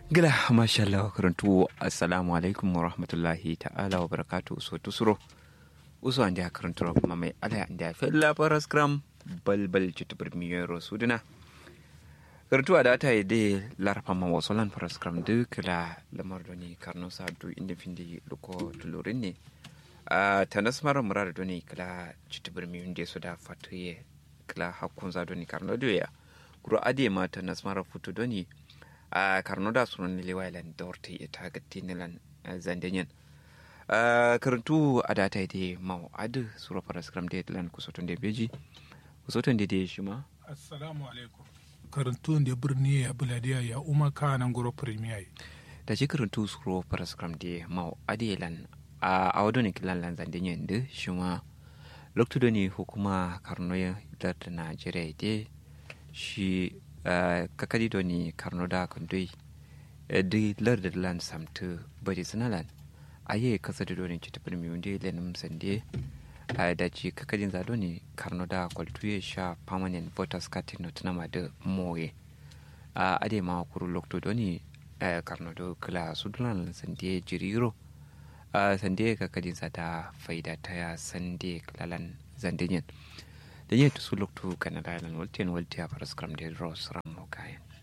gila masha Allah karantu assalamu alaikum wa rahmatullahi ta'ala wa barakatu so tusuro uso ande a karantu kuma mai ala ande a fella paras gram balbal chitubur miyero suduna karantu a data yi de larfa ma wasolan paras gram duk la lamar doni karno sa du inda findi luko tulurin ne a tanas mara murar doni kala chitubur miyun de su da fatuye kala hakun za doni karno doya kuro ade ma tanas mara futu doni a karnoda sunan liwailan dorte ita ga tinilan zandenyen karantu a data ide mau adu sura paraskram de lan kusoton de beji kusoton de de shima assalamu alaikum karantu da birni ya buladiya ya umar kanan goro premier da shi karantu sura paraskram de mau ade lan a awadoni kilan lan zandenyen de shima lokto ne hukuma karnoya da najeriya de shi Uh, kakadi doni karnoda kondoi uh, di larda lan samtu bari sinalan aye kasa da doni ci tafir mi wunde lenim sande uh, da ci kakadin za doni karnoda kwaltuye sha permanent voters card no tunama da moye uh, ade ma kuru lokto doni uh, karnodo kila sudulan sande jiriro uh, sande kakadin za da faida ta ya sande kilalan zandenyen da yin su loktu kanada lan waltiyan waltiya faras kram da ros ram kayan